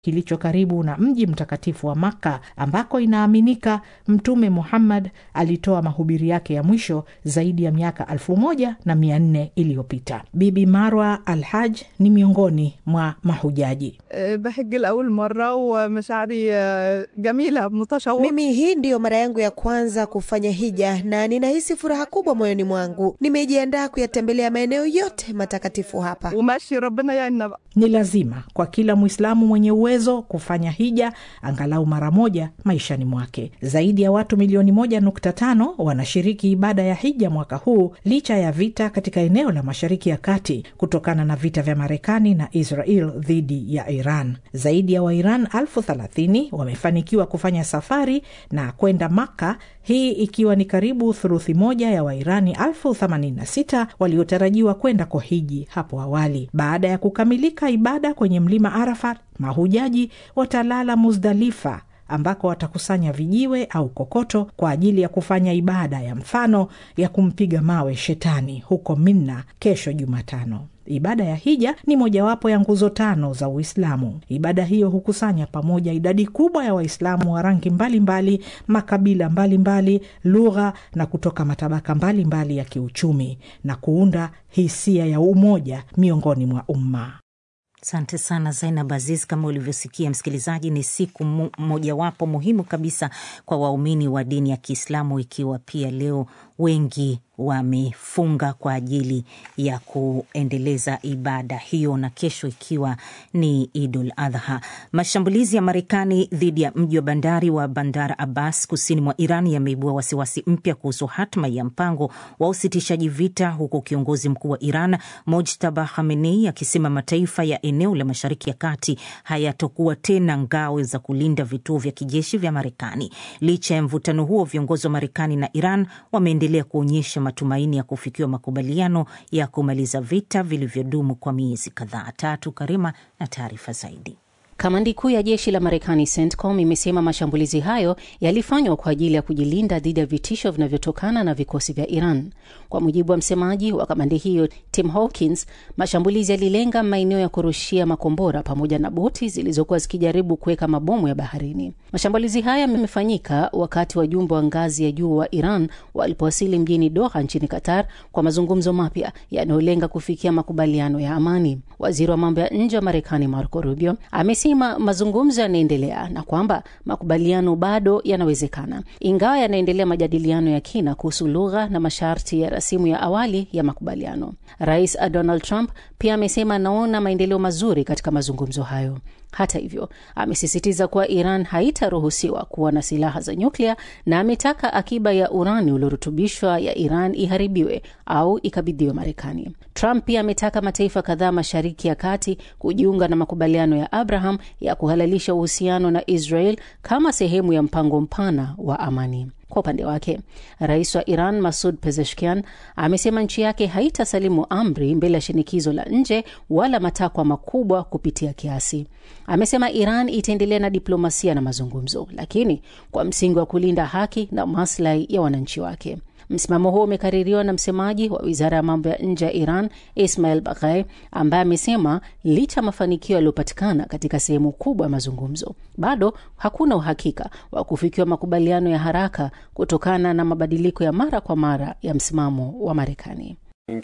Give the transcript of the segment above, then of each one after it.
kilicho karibu na mji mtakatifu wa Makka ambako inaaminika Mtume Muhammad alitoa mahubiri yake ya mwisho zaidi ya miaka elfu moja na mia nne iliyopita. Bibi Marwa Al Haj ni miongoni mwa mahujaji. بحج لأول مرة ومشاعري جميلة متشوقة Mimi hii ndiyo mara yangu ya kwanza kufanya hija na ninahisi furaha kubwa moyoni mwangu. Nimejiandaa kuyatembelea maeneo yote matakatifu hapa. وماشي ربنا يعيننا بقى Ni lazima kwa kila Mwislamu mwenye uwezo kufanya hija angalau mara moja maishani mwake. Zaidi ya watu milioni moja nukta tano wanashiriki ibada ya hija mwaka huu licha ya vita katika eneo la Mashariki ya Kati kutokana na vita vya Marekani na Israel dhidi ya Iran. Zaidi ya Wairan elfu thelathini wamefanikiwa kufanya safari na kwenda Makka, hii ikiwa ni karibu thuruthi moja ya Wairani elfu themanini na sita waliotarajiwa kwenda kuhiji hapo awali. Baada ya kukamilika ibada kwenye mlima Arafat, mahujaji watalala Muzdalifa ambako watakusanya vijiwe au kokoto kwa ajili ya kufanya ibada ya mfano ya kumpiga mawe shetani huko Minna kesho Jumatano. Ibada ya hija ni mojawapo ya nguzo tano za Uislamu. Ibada hiyo hukusanya pamoja idadi kubwa ya Waislamu wa rangi mbalimbali, makabila mbalimbali, lugha na kutoka matabaka mbalimbali mbali ya kiuchumi na kuunda hisia ya umoja miongoni mwa umma. Asante sana Zainab Aziz. Kama ulivyosikia msikilizaji, ni siku mo- mojawapo muhimu kabisa kwa waumini wa dini ya Kiislamu, ikiwa pia leo wengi wamefunga kwa ajili ya kuendeleza ibada hiyo, na kesho ikiwa ni Idul Adha. Mashambulizi ya Marekani dhidi ya mji wa bandari wa Bandar Abbas kusini mwa Iran yameibua wasiwasi mpya kuhusu hatma ya mpango wa usitishaji vita, huku kiongozi mkuu wa Iran Mojtaba Khamenei akisema mataifa ya eneo la Mashariki ya Kati hayatokuwa tena ngao za kulinda vituo vya kijeshi vya Marekani. Licha ya mvutano huo, viongozi wa Marekani na Iran wameendelea kuonyesha matumaini ya kufikiwa makubaliano ya kumaliza vita vilivyodumu kwa miezi kadhaa. Tatu Karima na taarifa zaidi. Kamandi kuu ya jeshi la Marekani CENTCOM imesema mashambulizi hayo yalifanywa kwa ajili ya kujilinda dhidi ya vitisho vinavyotokana na vikosi vya Iran. Kwa mujibu wa msemaji wa kamandi hiyo Tim Hawkins, mashambulizi yalilenga maeneo ya kurushia makombora pamoja na boti zilizokuwa zikijaribu kuweka mabomu ya baharini. Mashambulizi haya yamefanyika wakati wajumbe wa ngazi ya juu wa Iran walipowasili mjini Doha nchini Qatar kwa mazungumzo mapya yanayolenga kufikia makubaliano ya amani. Waziri wa mambo ya nje wa Marekani Marco Rubio amesema mazungumzo yanaendelea na kwamba makubaliano bado yanawezekana, ingawa yanaendelea majadiliano ya kina kuhusu lugha na masharti ya rasimu ya awali ya makubaliano. Rais Donald Trump pia amesema anaona maendeleo mazuri katika mazungumzo hayo. Hata hivyo, amesisitiza kuwa Iran haitaruhusiwa kuwa na silaha za nyuklia na ametaka akiba ya urani uliorutubishwa ya Iran iharibiwe au ikabidhiwe Marekani. Trump pia ametaka mataifa kadhaa Mashariki ya Kati kujiunga na makubaliano ya Abraham ya kuhalalisha uhusiano na Israel kama sehemu ya mpango mpana wa amani. Kwa upande wake, rais wa Iran Masud Pezeshkian amesema nchi yake haitasalimu amri mbele ya shinikizo la nje wala matakwa makubwa kupitia kiasi. Amesema Iran itaendelea na diplomasia na mazungumzo, lakini kwa msingi wa kulinda haki na maslahi ya wananchi wake. Msimamo huo umekaririwa na msemaji wa wizara ya mambo ya nje ya Iran Ismail Baghai, ambaye amesema licha ya mafanikio yaliyopatikana katika sehemu kubwa ya mazungumzo, bado hakuna uhakika wa kufikiwa makubaliano ya haraka kutokana na mabadiliko ya mara kwa mara ya msimamo wa Marekani.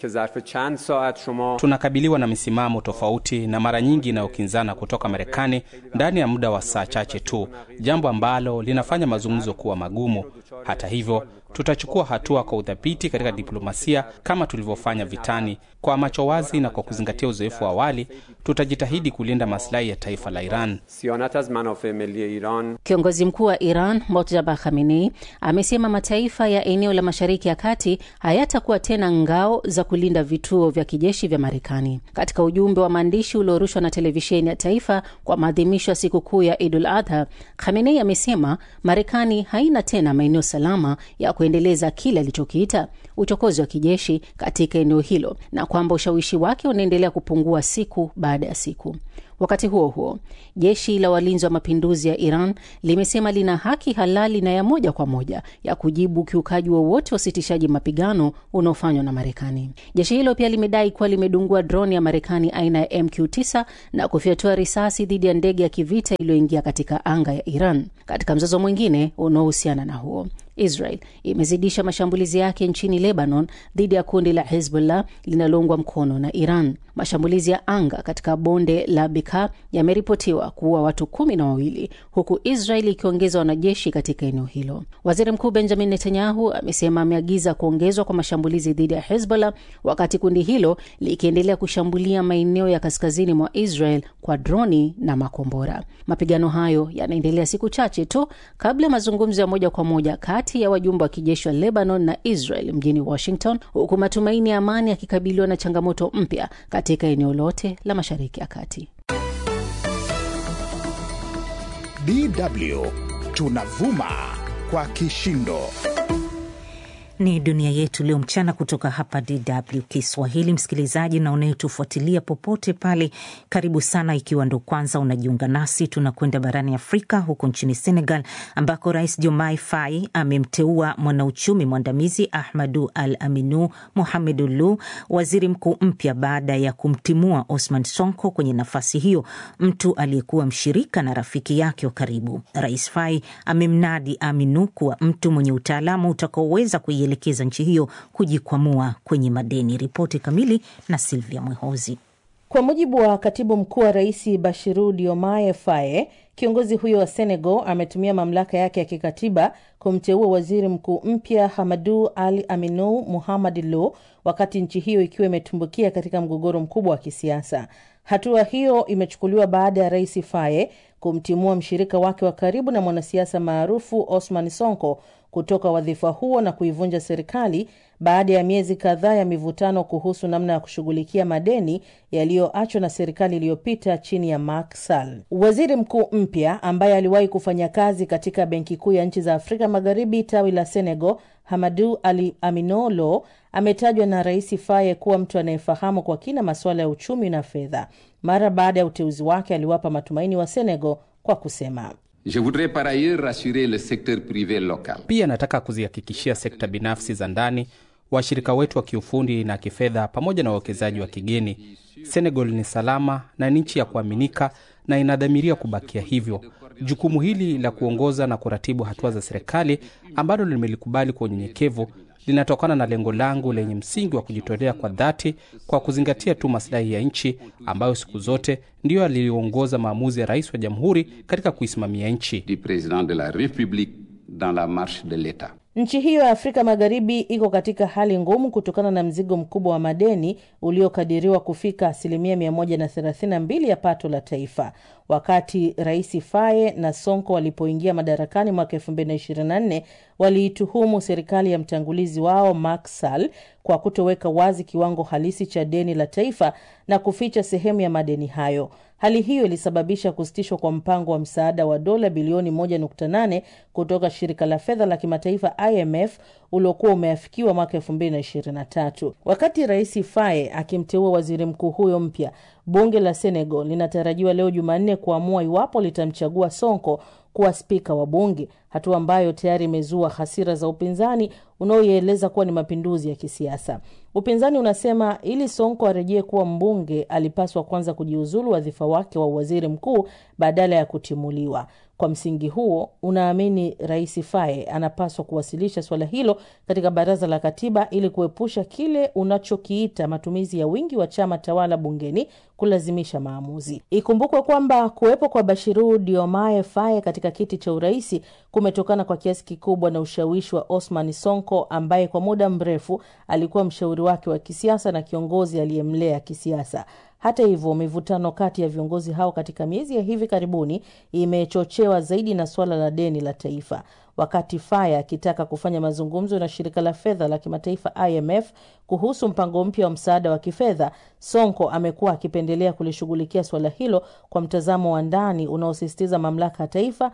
Tunakabiliwa na misimamo tofauti na mara nyingi inayokinzana kutoka Marekani ndani ya muda wa saa chache tu, jambo ambalo linafanya mazungumzo kuwa magumu. Hata hivyo, tutachukua hatua kwa udhabiti katika diplomasia kama tulivyofanya vitani, kwa macho wazi na kwa kuzingatia uzoefu wa awali. Tutajitahidi kulinda maslahi ya taifa la Iran. Kiongozi mkuu wa Iran Mojtaba Khamenei amesema mataifa ya eneo la Mashariki ya Kati hayatakuwa tena ngao za kulinda vituo vya kijeshi vya Marekani. Katika ujumbe wa maandishi uliorushwa na televisheni ya taifa kwa maadhimisho ya sikukuu ya Idul Adha, Khamenei amesema Marekani haina tena maeneo salama ya kuendeleza kile alichokiita uchokozi wa kijeshi katika eneo hilo na kwamba ushawishi wake unaendelea kupungua siku baada ya siku. Wakati huo huo, jeshi la walinzi wa mapinduzi ya Iran limesema lina haki halali na ya moja kwa moja ya kujibu ukiukaji wowote wa usitishaji mapigano unaofanywa na Marekani. Jeshi hilo pia limedai kuwa limedungua droni ya Marekani aina ya MQ9 na kufyatua risasi dhidi ya ndege ya kivita iliyoingia katika anga ya Iran. Katika mzozo mwingine unaohusiana na huo Israel imezidisha mashambulizi yake nchini Lebanon dhidi ya kundi la Hezbollah linaloungwa mkono na Iran. Mashambulizi ya anga katika bonde la Beka yameripotiwa kuua watu kumi na wawili huku Israel ikiongeza wanajeshi katika eneo hilo. Waziri Mkuu Benjamin Netanyahu amesema ameagiza kuongezwa kwa mashambulizi dhidi ya Hezbollah, wakati kundi hilo likiendelea kushambulia maeneo ya kaskazini mwa Israel kwa droni na makombora. Mapigano hayo yanaendelea siku chache tu kabla ya mazungumzo ya moja kwa moja kati ya wajumbe wa kijeshi wa Lebanon na Israel mjini Washington, huku matumaini ya amani yakikabiliwa na changamoto mpya katika eneo lote la Mashariki ya Kati. DW tunavuma kwa kishindo. Ni dunia yetu leo mchana kutoka hapa DW Kiswahili. Msikilizaji na unayetufuatilia popote pale, karibu sana. Ikiwa ndo kwanza unajiunga nasi, tunakwenda barani Afrika, huko nchini Senegal ambako Rais Diomaye Faye amemteua mwanauchumi mwandamizi Ahmadu Al Aminu Mohamedu Lu waziri mkuu mpya baada ya kumtimua Osman Sonko kwenye nafasi hiyo, mtu aliyekuwa mshirika na rafiki yake wa karibu. Rais Faye amemnadi Aminu kuwa mtu mwenye utaalamu utakaoweza elekeza nchi hiyo kujikwamua kwenye madeni. Ripoti kamili na Silvia Mwehozi. Kwa mujibu wa katibu mkuu wa rais Bashiru Diomaye Faye, kiongozi huyo wa Senegal ametumia mamlaka yake ya kikatiba kumteua waziri mkuu mpya Hamadu Ali Aminu Muhammad Lo, wakati nchi hiyo ikiwa imetumbukia katika mgogoro mkubwa wa kisiasa. Hatua hiyo imechukuliwa baada ya rais Faye kumtimua mshirika wake wa karibu na mwanasiasa maarufu Osman Sonko kutoka wadhifa huo na kuivunja serikali baada ya miezi kadhaa ya mivutano kuhusu namna ya kushughulikia madeni yaliyoachwa na serikali iliyopita chini ya Macky Sall. Waziri mkuu mpya ambaye aliwahi kufanya kazi katika Benki Kuu ya Nchi za Afrika Magharibi tawi la Senegal, Hamadu Ali Amino Lo ametajwa na Rais Faye kuwa mtu anayefahamu kwa kina masuala ya uchumi na fedha. Mara baada ya uteuzi wake, aliwapa matumaini wa Senegal kwa kusema Je voudrais par ailleurs rassurer le secteur privé local. Pia nataka kuzihakikishia sekta binafsi za ndani, washirika wetu wa kiufundi na kifedha, pamoja na wawekezaji wa kigeni, Senegal ni salama na ni nchi ya kuaminika na inadhamiria kubakia hivyo. Jukumu hili la kuongoza na kuratibu hatua za serikali ambalo limelikubali kwa unyenyekevu linatokana na lengo langu lenye msingi wa kujitolea kwa dhati kwa kuzingatia tu maslahi ya nchi ambayo siku zote ndiyo aliongoza maamuzi ya rais wa jamhuri katika kuisimamia nchi. Du président de la République dans la marche de l'État. Nchi hiyo ya Afrika Magharibi iko katika hali ngumu kutokana na mzigo mkubwa wa madeni uliokadiriwa kufika asilimia 132 ya pato la taifa. Wakati Rais Faye na Sonko walipoingia madarakani mwaka 2024 waliituhumu serikali ya mtangulizi wao Macky Sall kwa kutoweka wazi kiwango halisi cha deni la taifa na kuficha sehemu ya madeni hayo. Hali hiyo ilisababisha kusitishwa kwa mpango wa msaada wa dola bilioni 1.8 kutoka shirika la fedha la kimataifa IMF uliokuwa umeafikiwa mwaka 2023. Wakati Rais Faye akimteua waziri mkuu huyo mpya, bunge la Senegal linatarajiwa leo Jumanne kuamua iwapo litamchagua Sonko kuwa spika wa bunge, hatua ambayo tayari imezua hasira za upinzani unaoieleza kuwa ni mapinduzi ya kisiasa. Upinzani unasema ili Sonko arejee kuwa mbunge, alipaswa kwanza kujiuzulu wadhifa wake wa waziri mkuu badala ya kutimuliwa. Kwa msingi huo, unaamini Rais Faye anapaswa kuwasilisha suala hilo katika baraza la katiba ili kuepusha kile unachokiita matumizi ya wingi wa chama tawala bungeni kulazimisha maamuzi. Ikumbukwe kwamba kuwepo kwa Bashiru Diomaye Faye katika kiti cha uraisi kumetokana kwa kiasi kikubwa na ushawishi wa Osman Sonko ambaye kwa muda mrefu alikuwa mshauri wake wa kisiasa na kiongozi aliyemlea kisiasa. Hata hivyo, mivutano kati ya viongozi hao katika miezi ya hivi karibuni imechochewa zaidi na suala la deni la taifa. Wakati Faye akitaka kufanya mazungumzo na shirika la fedha la kimataifa IMF kuhusu mpango mpya wa msaada wa kifedha, Sonko amekuwa akipendelea kulishughulikia suala hilo kwa mtazamo wa ndani unaosisitiza mamlaka ya taifa,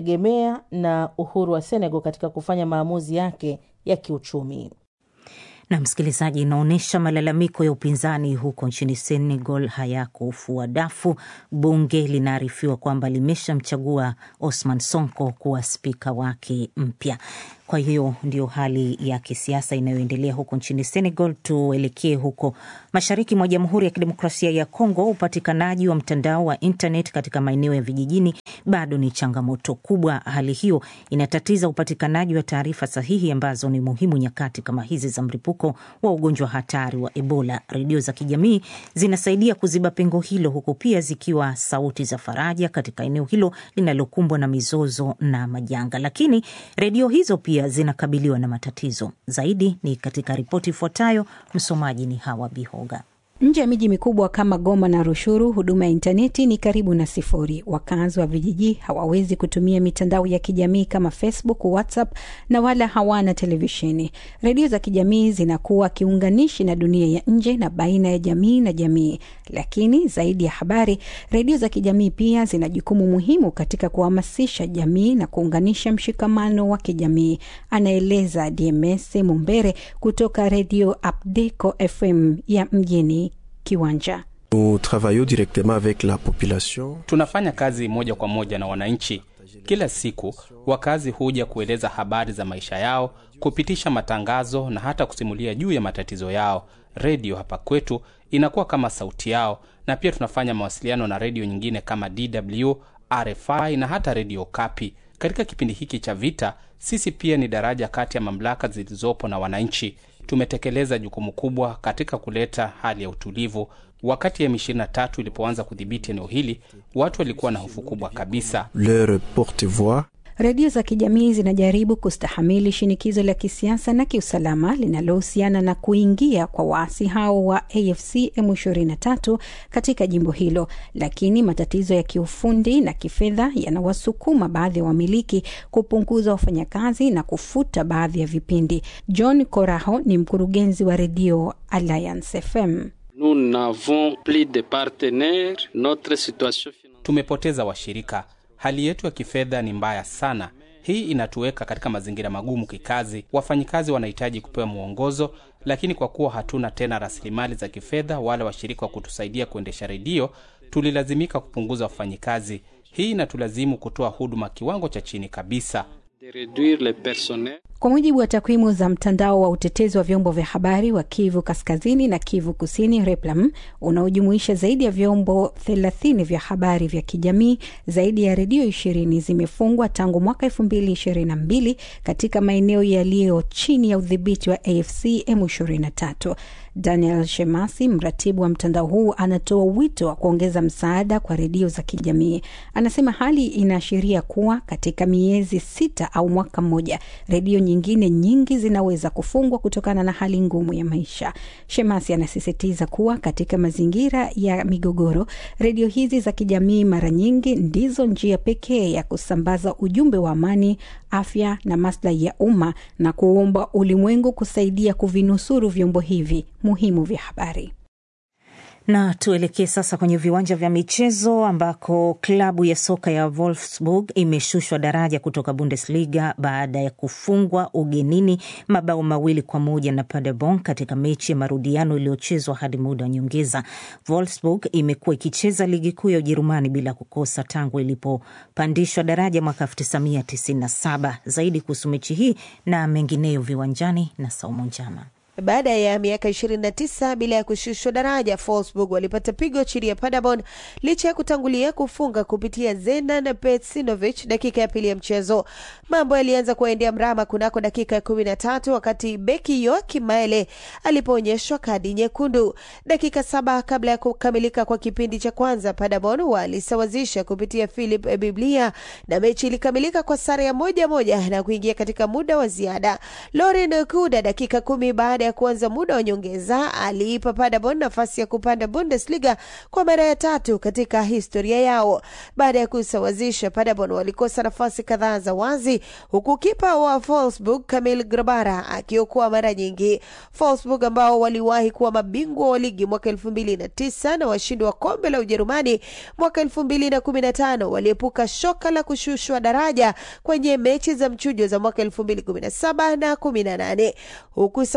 kujitegemea na uhuru wa Senegal katika kufanya maamuzi yake ya kiuchumi. Na msikilizaji, inaonyesha malalamiko ya upinzani huko nchini Senegal hayakufua dafu. Bunge linaarifiwa kwamba limeshamchagua Osman Sonko kuwa spika wake mpya. Kwa hiyo ndio hali ya kisiasa inayoendelea huko nchini Senegal. Tuelekee huko mashariki mwa Jamhuri ya Kidemokrasia ya Kongo. Upatikanaji wa mtandao wa internet katika maeneo ya vijijini bado ni changamoto kubwa. Hali hiyo inatatiza upatikanaji wa taarifa sahihi ambazo ni muhimu nyakati kama hizi za mlipuko wa ugonjwa hatari wa Ebola. Redio za kijamii zinasaidia kuziba pengo hilo, huku pia zikiwa sauti za faraja katika eneo hilo linalokumbwa na mizozo na majanga, lakini redio hizo pia zinakabiliwa na matatizo zaidi. Ni katika ripoti ifuatayo. Msomaji ni Hawa Bihoga. Nje ya miji mikubwa kama Goma na Rushuru, huduma ya intaneti ni karibu na sifuri. Wakazi wa vijiji hawawezi kutumia mitandao ya kijamii kama Facebook, WhatsApp na wala hawana televisheni. Redio za kijamii zinakuwa kiunganishi na dunia ya nje na baina ya jamii na jamii. Lakini zaidi ya habari, redio za kijamii pia zina jukumu muhimu katika kuhamasisha jamii na kuunganisha mshikamano wa kijamii, anaeleza DMS Mumbere kutoka redio Abdeco FM ya mjini Kiwanja. Tunafanya kazi moja kwa moja na wananchi. Kila siku wakazi huja kueleza habari za maisha yao, kupitisha matangazo na hata kusimulia juu ya matatizo yao. Redio hapa kwetu inakuwa kama sauti yao, na pia tunafanya mawasiliano na redio nyingine kama DW, RFI na hata redio Kapi. Katika kipindi hiki cha vita, sisi pia ni daraja kati ya mamlaka zilizopo na wananchi. Tumetekeleza jukumu kubwa katika kuleta hali ya utulivu. Wakati M23 ilipoanza kudhibiti eneo hili, watu walikuwa na hofu kubwa kabisa. Redio za kijamii zinajaribu kustahamili shinikizo la kisiasa na kiusalama linalohusiana na kuingia kwa waasi hao wa AFC M23 katika jimbo hilo, lakini matatizo ya kiufundi na kifedha yanawasukuma baadhi ya wamiliki kupunguza wafanyakazi na kufuta baadhi ya vipindi. John Koraho ni mkurugenzi wa redio Alliance FM. Tumepoteza washirika hali yetu ya kifedha ni mbaya sana. Hii inatuweka katika mazingira magumu kikazi. Wafanyikazi wanahitaji kupewa mwongozo, lakini kwa kuwa hatuna tena rasilimali za kifedha wala washirika wa kutusaidia kuendesha redio, tulilazimika kupunguza wafanyikazi. Hii inatulazimu kutoa huduma kiwango cha chini kabisa. Kwa mujibu wa takwimu za mtandao wa utetezi wa vyombo vya habari wa Kivu Kaskazini na Kivu Kusini, Replam, unaojumuisha zaidi ya vyombo thelathini vya habari vya kijamii, zaidi ya redio ishirini zimefungwa tangu mwaka elfu mbili ishirini na mbili katika maeneo yaliyo chini ya udhibiti wa AFC M23. Daniel Shemasi, mratibu wa mtandao huu, anatoa wito wa kuongeza msaada kwa redio za kijamii. Anasema hali inaashiria kuwa katika miezi sita au mwaka mmoja redio nyingine nyingi zinaweza kufungwa kutokana na hali ngumu ya maisha. Shemasi anasisitiza kuwa katika mazingira ya migogoro, redio hizi za kijamii mara nyingi ndizo njia pekee ya kusambaza ujumbe wa amani, afya na maslahi ya umma, na kuomba ulimwengu kusaidia kuvinusuru vyombo hivi muhimu vya habari. Na tuelekee sasa kwenye viwanja vya michezo ambako klabu ya soka ya Wolfsburg imeshushwa daraja kutoka Bundesliga baada ya kufungwa ugenini mabao mawili kwa moja na Paderborn katika mechi ya marudiano iliyochezwa hadi muda wa nyongeza. Wolfsburg imekuwa ikicheza ligi kuu ya Ujerumani bila kukosa tangu ilipopandishwa daraja mwaka 1997. Zaidi kuhusu mechi hii na mengineyo viwanjani na Saumu Njama. Baada ya miaka 29 bila ya kushushwa daraja, Wolfsburg walipata pigo chini ya Paderborn licha ya kutangulia kufunga kupitia Zenan Petsinovic dakika ya pili ya mchezo. Mambo yalianza kuendea mrama kunako dakika ya 13 wakati beki Joachim Maele alipoonyeshwa kadi nyekundu. Dakika saba kabla ya kukamilika kwa kipindi cha kwanza, Paderborn walisawazisha kupitia Philip Biblia na mechi ilikamilika kwa sare ya moja moja na kuingia katika muda wa ziada. Loren Kuda dakika kumi baada ya kuanza muda wa nyongeza aliipa Paderborn nafasi ya kupanda Bundesliga kwa mara ya tatu katika historia yao. Baada ya kusawazisha, Paderborn walikosa nafasi kadhaa za wazi, huku kipa wa Wolfsburg Kamil Grabara akiokoa mara nyingi. Wolfsburg ambao waliwahi kuwa mabingwa wa ligi mwaka elfu mbili na tisa na washindi wa kombe la Ujerumani mwaka elfu mbili na kumi na tano waliepuka shoka la kushushwa daraja kwenye mechi za mchujo za mwaka elfu mbili kumi na saba na kumi na nane huku safari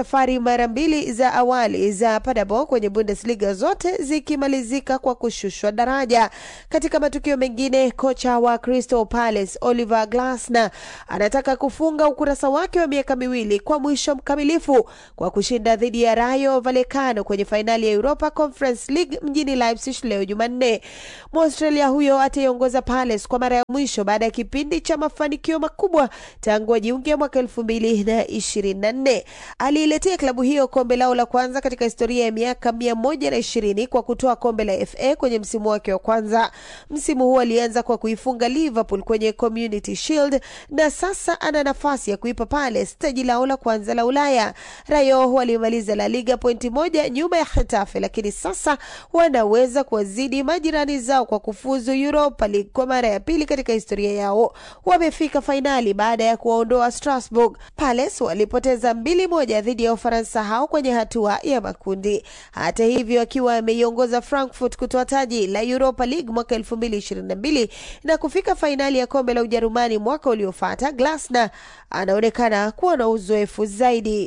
mara mbili za awali za Paderborn kwenye Bundesliga zote zikimalizika kwa kushushwa daraja. Katika matukio mengine, kocha wa Crystal Palace Oliver Glasner anataka kufunga ukurasa wake wa miaka miwili kwa mwisho mkamilifu kwa kushinda dhidi ya Rayo Vallecano kwenye fainali ya Europa Conference League mjini Leipzig leo Jumanne. Mwaustralia huyo ataiongoza Palace kwa mara ya mwisho baada ya kipindi cha mafanikio makubwa tangu ajiunge mwaka elfu mbili na ishirini na nne. Aliiletea klabu hiyo kombe lao la kwanza katika historia ya miaka mia moja na ishirini kwa kutoa kombe la FA kwenye msimu wake wa kwanza. Msimu huu alianza kwa kuifunga Liverpool kwenye Community Shield na sasa ana nafasi ya kuipa Palace taji lao la kwanza la Ulaya. Rayo walimaliza La Liga pointi moja nyuma ya Getafe, lakini sasa wanaweza kuwazidi majirani zao kwa kufuzu Europa League kwa mara ya pili katika historia yao. Wamefika fainali baada ya kuwaondoa Strasbourg. Palace walipoteza mbili moja dhidi ya Ufaransa hao kwenye hatua ya makundi. Hata hivyo, akiwa ameiongoza Frankfurt kutoa taji la Europa League mwaka 2022 na kufika fainali ya kombe la Ujerumani mwaka uliofuata, Glasner anaonekana kuwa na uzoefu zaidi.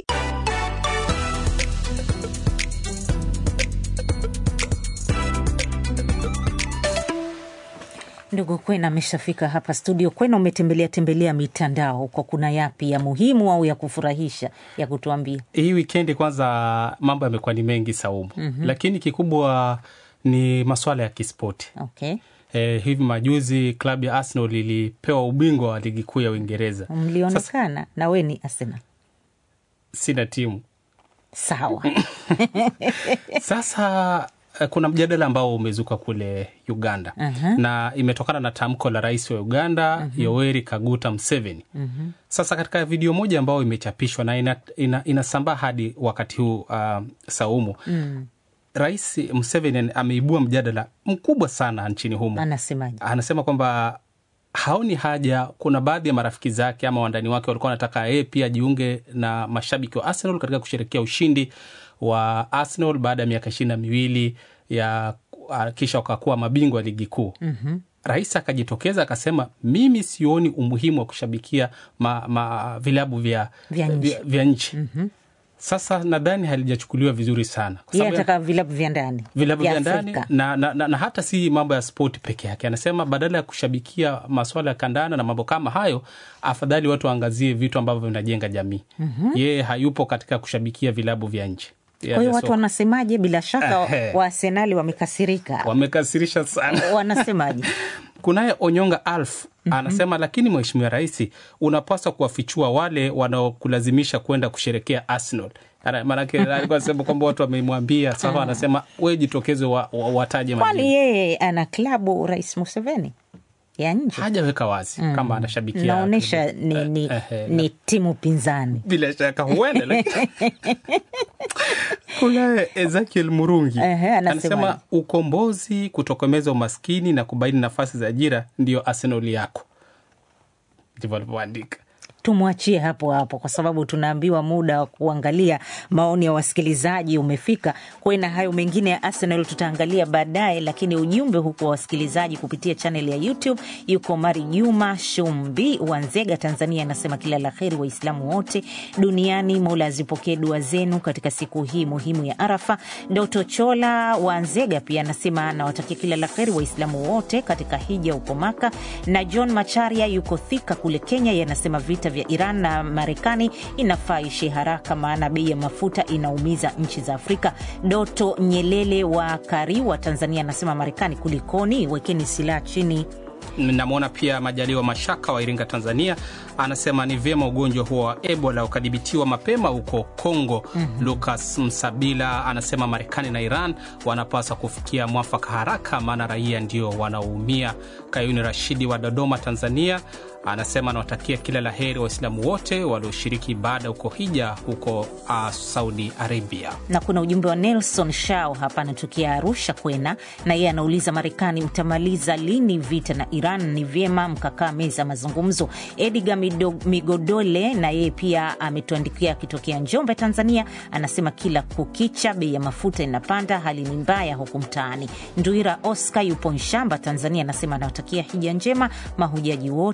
Ndugu Kwena ameshafika hapa studio. Kwena, umetembelea tembelea mitandao huko, kuna yapi ya muhimu au ya kufurahisha ya kutuambia? Hii wikendi kwanza mambo yamekuwa ni mengi Saumu, mm-hmm. lakini kikubwa ni maswala ya kispoti Okay. Eh, hivi majuzi klabu ya Arsenal ilipewa ubingwa wa ligi kuu ya Uingereza. Sasa Mlionekana na we ni Arsenal. sina timu Sawa. Sasa eh, kuna mjadala ambao umezuka kule Uganda Aha. na imetokana na tamko la rais wa Uganda Yoweri Kaguta Museveni. Sasa katika video moja ambayo imechapishwa na inasambaa ina, inasambaa hadi wakati huu uh, Saumu Rais Museveni ameibua mjadala mkubwa sana nchini humo. Anasemaje? Anasema kwamba haoni haja. Kuna baadhi ya marafiki zake ama wandani wake walikuwa wanataka yeye pia ajiunge na mashabiki wa Arsenal katika kusherekea ushindi wa Arsenal baada ya miaka ishirini na miwili ya ah, kisha wakakuwa mabingwa ligi kuu. mm-hmm. Rais akajitokeza akasema, mimi sioni umuhimu wa kushabikia ma, ma, vilabu vya, Vya nchi. vya, vya nchi. mm-hmm. Sasa nadhani halijachukuliwa vizuri sana kwa Yeye sababu ya- ataka vilabu vya ndani vilabu vya vya ndani Afrika. na, na, na, na hata si mambo ya spoti peke yake. Anasema badala ya kushabikia maswala ya kandanda na mambo kama hayo, afadhali watu waangazie vitu ambavyo vinajenga jamii. Yeye hayupo katika kushabikia vilabu vya nchi. Kwa hiyo watu wanasemaje? Bila shaka Ehe. Waarsenali wamekasirika, wamekasirisha sana. wanasemaje? Kunaye Onyonga Alf anasema, lakini mheshimiwa rais, unapaswa kuwafichua wale wanaokulazimisha kwenda kusherekea Arsenal. Ana- Maanake alikuwa anasema kwamba watu wamemwambia, sasa anasema we jitokeze, wa, wa, wataje Kwani majina. yeye ana klabu Rais Museveni ya nje? hajaweka wazi kama anashabikia Naonyesha ni, ni, Eh, eh, ni timu pinzani. bila shaka huenda lakini- kunaye Ezekiel Murungi Ehe, anasemaje? anasema ukombozi, kutokomeza umaskini na kubaini nafasi za ajira ndiyo Arsenal yako, ndivyo alivyoandika. tumwachie hapo hapo kwa sababu tunaambiwa muda wa kuangalia maoni ya wasikilizaji umefika. Kwena hayo mengine ya Arsenal tutaangalia baadaye, lakini ujumbe huku wa wasikilizaji kupitia chanel ya YouTube yuko Mari Juma Shumbi wa Nzega, Tanzania, anasema kila la heri Waislamu wote duniani, Mola azipokee dua zenu katika siku hii muhimu ya Arafa. Doto Chola wa Nzega pia anasema nawatakia kila la heri Waislamu wote katika hija huko Maka, na John Macharia yuko Thika kule Kenya, yanasema vita vya Iran na Marekani inafaa ishe haraka, maana bei ya mafuta inaumiza nchi za Afrika. Doto Nyelele wa Kariwa, Tanzania, anasema Marekani kulikoni, wekeni silaha chini. Namwona pia Majaliwa Mashaka wa Iringa, Tanzania, anasema ni vyema ugonjwa huo wa Ebola ukadhibitiwa mapema huko Kongo. mm-hmm. Lucas Msabila anasema Marekani na Iran wanapaswa kufikia mwafaka haraka, maana raia ndio wanaoumia. Kayuni Rashidi wa Dodoma, Tanzania, anasema anawatakia kila la heri Waislamu wote walioshiriki ibada huko hija huko uh, Saudi Arabia. na kuna ujumbe wa Nelson Shao hapa anatokea Arusha Kwena, na yeye anauliza Marekani mtamaliza lini vita na Iran? Ni vyema mkakaa meza ya mazungumzo. Edgar Mido- Migodole na yeye pia ametuandikia akitokea Njombe, Tanzania, anasema kila kukicha bei ya mafuta inapanda, hali ni mbaya huku mtaani. Nduira Oscar yupo Nshamba, Tanzania, anasema anawatakia hija njema mahujaji wote nchini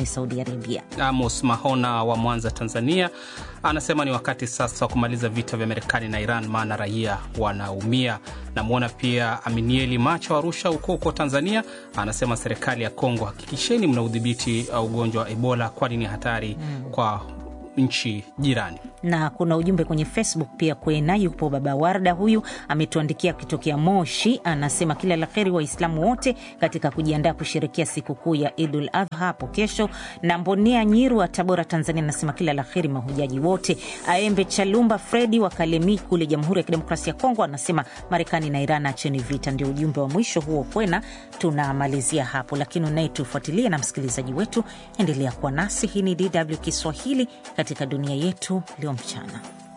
Saudi Arabia. Amos Mahona wa Mwanza, Tanzania, anasema ni wakati sasa wa kumaliza vita vya Marekani na Iran, maana raia wanaumia. Namwona pia Aminieli Macho Arusha huko huko Tanzania, anasema serikali ya Kongo, hakikisheni mna udhibiti ugonjwa wa Ebola, kwani ni hatari mm. kwa nchi jirani na kuna ujumbe kwenye Facebook pia kwena, yupo baba Warda, huyu ametuandikia akitokea Moshi, anasema kila la heri Waislamu wote katika kujiandaa kusherekea sikukuu ya Idul Adha hapo kesho. Na Mbonea Nyiru wa Tabora, Tanzania, anasema kila la heri mahujaji wote. Aembe Chalumba Fredi wa Kalemi kule Jamhuri ya Kidemokrasia ya Kongo anasema Marekani na Iran acheni vita. Ndio ujumbe wa mwisho huo kwena, tunamalizia hapo, lakini unayetufuatilia na msikilizaji wetu, endelea kuwa nasi. Hii ni DW Kiswahili katika dunia yetu leo mchana.